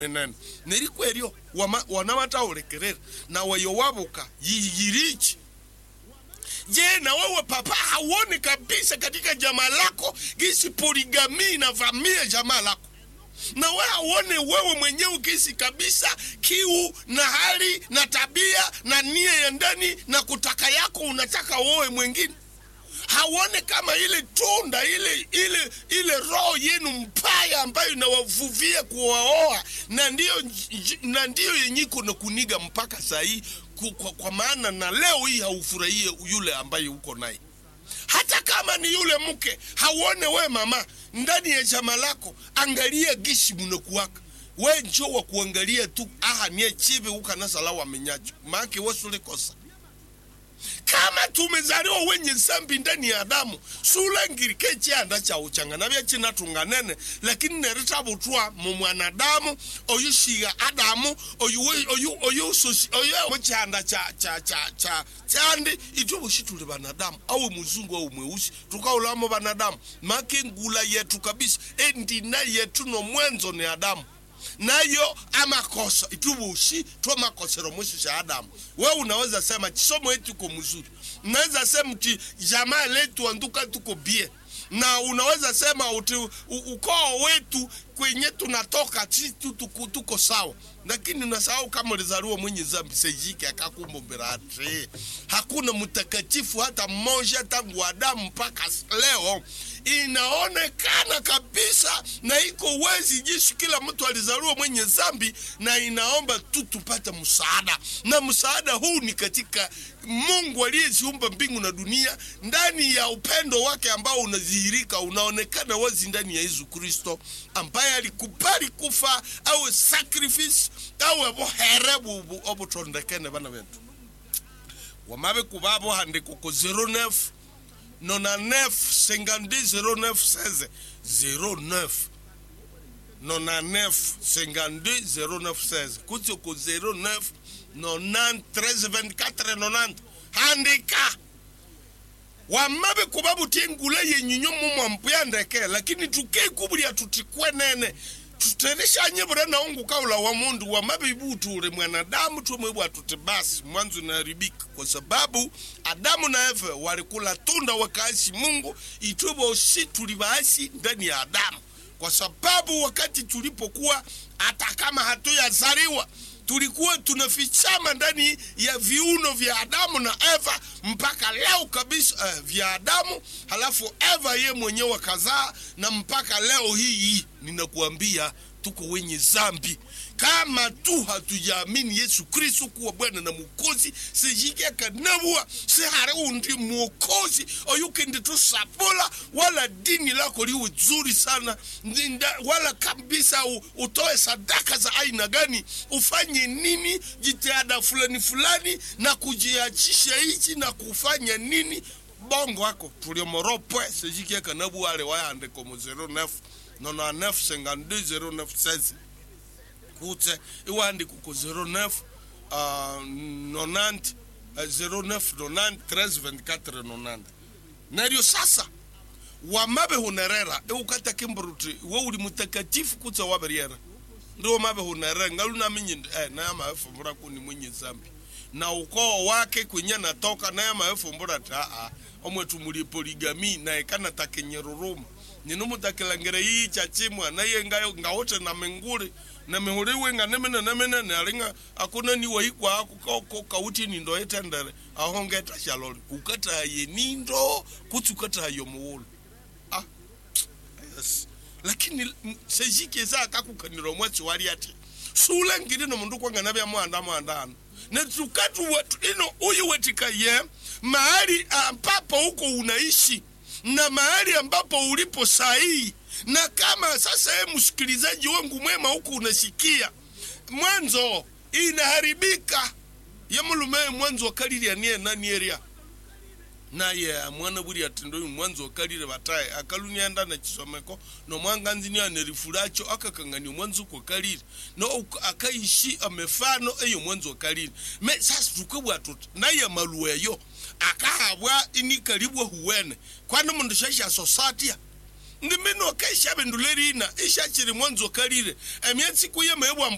nene neriko eryo wama- wanawataulekerera nawe yowabuka yiyirichi je na wewe papa hauoni kabisa katika jamaa lako gisi poligami inavamia jamaa lako na we hauone wewe mwenyewe ukisi kabisa kiu na hali na tabia na nia ya ndani na kutaka yako unataka wewe mwingine hauone kama ile tunda ile ile ile roho yenu mbaya ambayo inawavuvia kuwaoa na ndiyo nj- na ndiyo yenye kuna kuniga mpaka saa hii ku- kwa, kwa maana na leo hii haufurahie yule ambaye uko naye hata kama ni yule mke hauone we mama ndani ya chama lako angalia gishi munakuwaka we njo wa kuangalia tu aha nie chivi ukanasala wamenyacho maake wesulikosa kama tumezaliwa wenye zambi ndani ya adamu sulangirike chianda cha uchangana bya chinatunganene lakini neritavutwa mu mwanadamu oyu shiga adamu oyu oyu oyu sosi oyu mu chianda cha cha cha cha chandi itwe bushi tuli banadamu awe muzungu au mweusi tukaulamo banadamu make ngula yetu kabisa endina yetu no mwenzo ni adamu nayo amakosa itubushi twamakosero mwishi cha adamu we unaweza sema chisomo yetu iko mzuri unaweza sema ti jamaa letu anduka tuko bie na unaweza sema uti u- ukoo wetu kwenye tunatoka si tu tuko, tuko sawa lakini unasahau kama ulizaliwa mwenye zambi sejike akakumbombera ati hakuna mtakatifu hata mmoja tangu adamu mpaka leo inaonekana kabisa na iko wezi jinsi kila mtu alizaliwa mwenye zambi na inaomba tu tupate msaada na msaada huu ni katika mungu aliyeziumba mbingu na dunia ndani ya upendo wake ambao unadhihirika unaonekana wazi ndani ya yesu kristo ambaye alikubali kufa awe sacrifice awe buhere bubu obutondekene bana betu wamabe kubabo handiko ko 09 99 52 09 16 09 99 52 09 16 kutsi ko 09 90 13 24 90 handika wamabe kuba butie ngula yenyinyo mumwa mpuya ndeke lakini tukeikubulya tutikwenene tutereshanye bura naungu kaula wa mundu wamabe ibutule mwanadamu twemwebwa tuti basi mwanzo inaharibika kwa sababu adamu na eva walikula tunda wakaasi mungu itwe bosi tuli baasi ndani ya adamu kwa sababu wakati tulipokuwa hata kama hatuyazaliwa tulikuwa tunafichama ndani ya viuno vya adamu na eva mpaka leo kabisa eh, vya adamu halafu eva ye mwenyewe kazaa na mpaka leo hii hii ninakuambia tuko wenye zambi kama tu hatujaamini yesu kristu kuwa bwana na mukozi sejike akanabua sehare undi mwokozi oyukende tusapula wala dini lako liwe zuri sana Nda, wala kabisa u, utoe sadaka za aina gani ufanye nini jitihada fulani fulani na kujiachisha hichi na kufanya nini bongo ako tuliomoropwe sejike akanabua ale wayandeko mu 09 99 52 09 16 kutse iwandiko ku 09 uh, 90 uh, 09 90 13 24 90 naryo sasa wamabe hunerera iukata kimburuti we uli mutakatifu kutse waberiera ndio mabe hunerera ngalu namenye eh, naye amaefumbura kuni mwenye zambi na ukoo wake kwenye natoka naye amaefumbura ti aa omwetu muli poligami naye kana takenyeruruma ninumutakilangire hii chachimwa naye ngayo ngawote na menguli na mihuriwe nga nemene nemene nalinga akuna ni waikwa ako ka- kauti nindo etendere ahongeta shaloli ukataye nindo kutsi ukataye muwulu ah yes lakini m- sejike za akakukanira omwetsi wali ati sulangire nomundu kwanga bya mwanda mwanda ano netukatu wetu ino uyu wetika ye mahali ambapo huko unaishi na mahali ambapo ulipo sahihi na kama sasa ye msikilizaji wangu mwema huku unasikia mwanzo inaharibika ye mulume mwanzo wakalilya niye nanieria naye mwana buri atindo uyu mwanzo wakalile bataye akalunienda na chisomeko nomwanganzini anerifulacho akakangania mwanzo kwakalile no uk- akaishi amefano eyo mwanzo wakalile me sasa tukebwa tuti naye malueyo akahabwa inikalibwa huwene kwani mundu shasha society ndimino kaisha bendulelina ishachiri mwanzo kalile emyatsi kuye mebwa